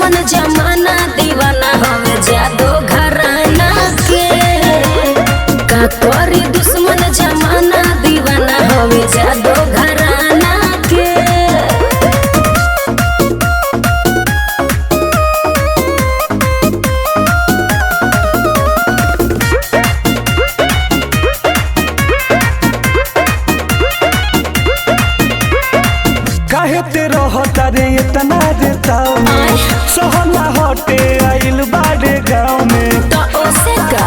दुश्मन जमाना दीवाना हवे जादो घराना के का करी दुश्मन जमाना दीवाना हवे जादो घराना के काहे ते रहता रे इतना रे ताव में सहना हटे आइल बाड़े गाँव में तो ओसे का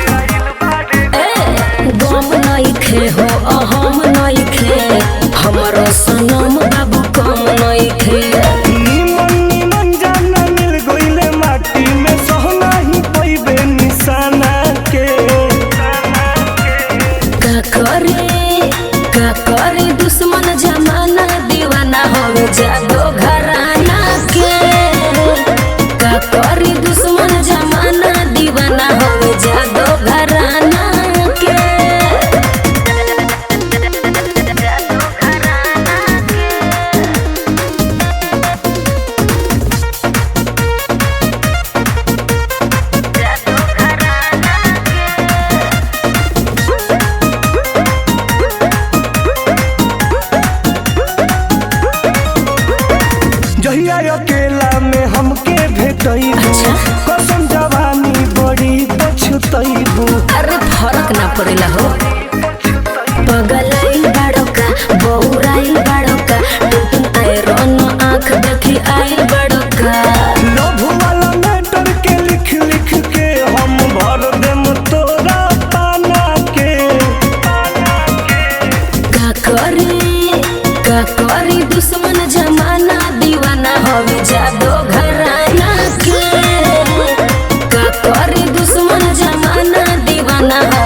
ए गम नइखे हो अहम नइखे हमरो सनम बाबू कम नइखे निमन निमन जाना मिल गइले माटी में सहना ही पैबे निशाना के का करे का करे दुश्मन जमाना दीवाना होवे जादो घराना के का करे दुश्मन जमाना दीवाना होवे जादो घराना के जहिया अकेला में हमके भेटैबू अच्छा। कसम जवानी बड़ी पछतैबू अरे फरक ना पड़ेला हो पगलाइल बाड़ोका बौराइल बाड़ोका टुटुन आयरन आँख देखी आइल बाड़ोका लोभ वाला मैटर के लिख लिख के हम भर देम तोरा पाना के का करी का करी दुश्मन जमाना दीवाना होवे जादो घराना के का करी दुश्मन जमाना दीवाना